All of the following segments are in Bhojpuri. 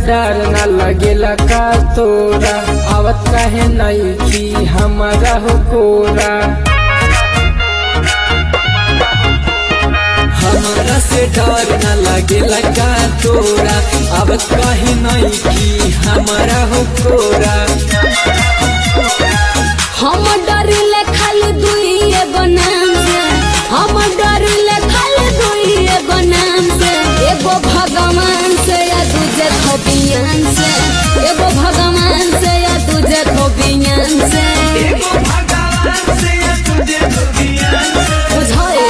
डर न लगेला का तोरा आवत काहे नहीं की हमारा हो कोरा हमारा से डर न लगेला का तोरा अब कहीं नहीं की हमारा हो कोरा हम डरिले खाली दुई एगो नाम से हम डरिले खाली दुई एगो नाम से एगो भगवान से या दूजे धोबियान से एगो भगवान से या दूजे धोबियान से बुझाए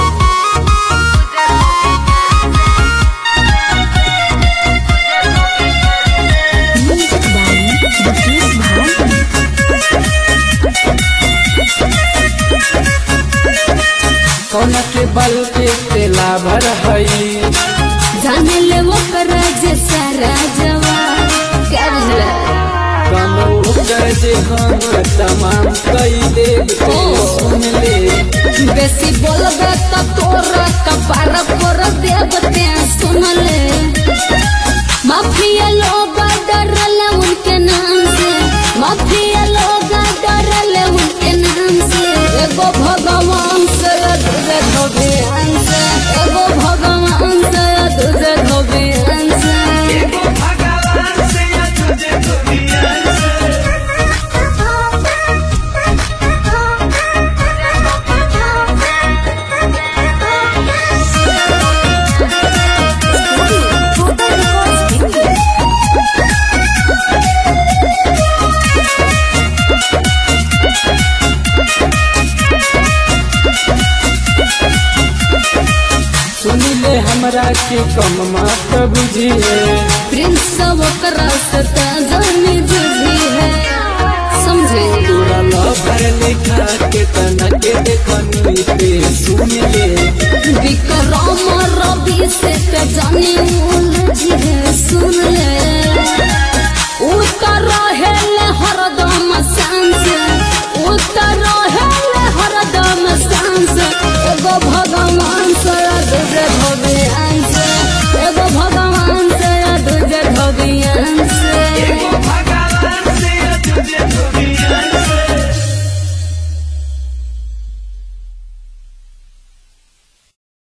कौन के बल पे तेला भर हई जाने ले वो कर जे सारा जवान क्या बुझला कमो कर जे हम तमाम कई देव तो सुन ले बेसी बोलबे त तोरा कपार पर देवते सुन ले माफिया लोग डरले उनके नाम से माफिया लोग डरले उनके नाम से एगो भगवान से दूजे धोबियान से एगो भगवान से दूजे धोबियान से सुन ले हमरा के कम मात बुझिए प्रिंस ओकरा से जानी जुझी है समझे तोरा लवर लिखा के तना के देखनी पे सुन ले विक्रम रवि से ते जानी उलझी है